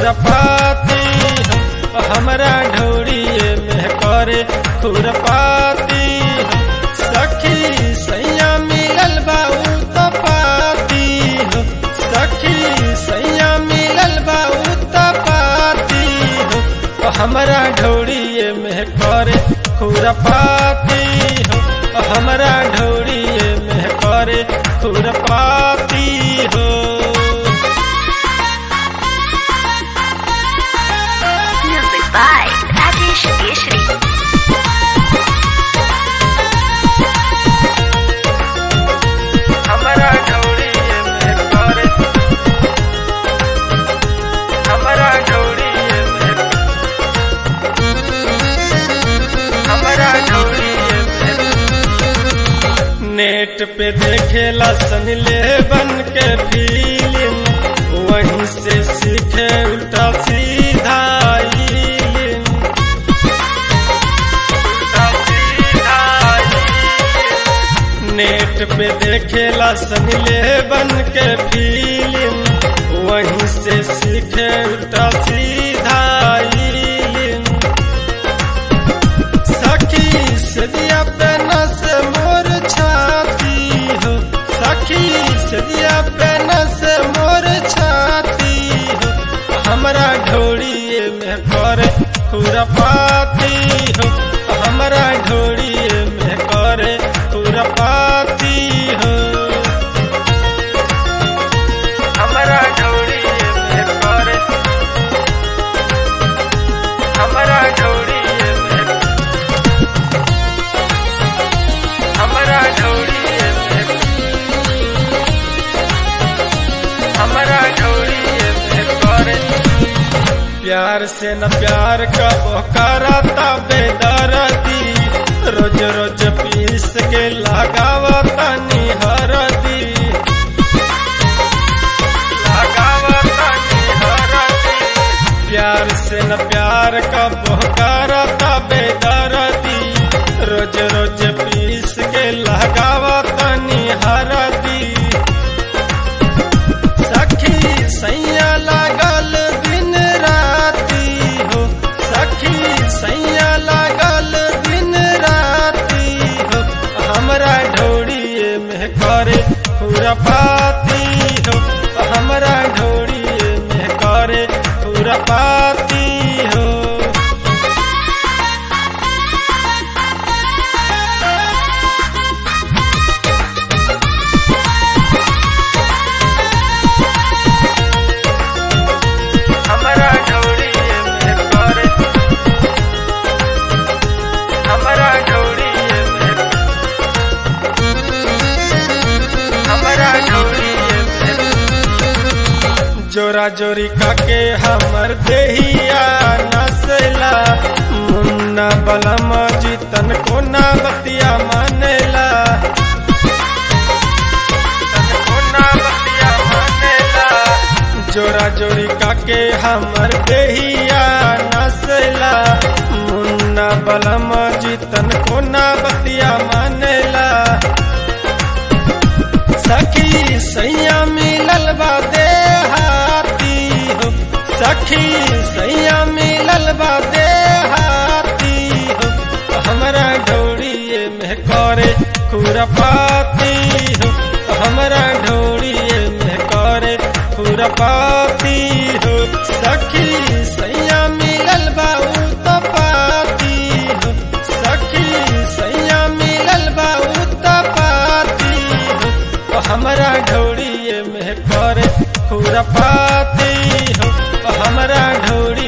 खुरपाती हो हमरा ढौड़िए में करे खुरपाती हो सखी सैया मिलल बाऊ तो पाती हो सखी सैया मिलल बाऊ तो पाती हो हमरा ढौड़िए में करे खुरपाती हो हमरा ढौड़िए में करे खुरपाती हो Music by Rajesh Keshri. हमरा ढौड़िए में करे हमरा ढौड़िए में हमरा ढौड़िए में नेट पे देखेला सन ले बन के फिल्म वहीं से सीखे उल्टा सीधा इल्म। उल्टा सीधा इल्म। नेट पे देखेला सन ले बन के फिल्म वहीं से सीखे उल्टा सीधा इल्म। सखी सदिया पे नस मोर छाती हो सखी सदिया पे नस मोर छाती हो हमरा ढोड़िए में करे खुरपाती हो हमरा ढोड़िए में करे खुरपाती हो हमरा ढोड़िए में करे हमरा ढोड़िए में हमरा ढौड़िए में हमरा ढौड़िए में करे प्यार से न प्यार का कराता बेदर्दी रोज रोज पीस के लगावता निहरदी लगावता निहरदी प्यार से न प्यार का करता बेदर्दी रोज रोज पीस के लगावा तनी हरदी सखी सैया लागल दिन राती हो सखी सैया लागल दिन राती हो हमरा ढौड़िए में करे खुरपाती हो हमरा ढौड़िए में करे खुरपाती हो हमरा ढौड़िए में करे हमरा ढौड़िए में हमरा ढौड़िए में जोरा जोरी काके हमर देहिया नसला मुन्ना बलम जीतन कोना बतिया मानेला तन कोना बतिया मानेला जोरा जोरी काके हमर देहिया नसला मुन्ना बलम जीतन कोना बतिया मानेला सखी सैया मिलल बा देहाती हो सखी सैया मिलल बा देहाती हो हमरा ढौड़िए में करे खुरपाती हो हमरा ढौड़िए में करे खुरपाती हो सखी सैया मिलल बा उ तो पाती हो सखी सैया मिलल बा उ तो पाती हो हमरा ढौड़िए में करे खुरपाती हो हमरा ढौड़ी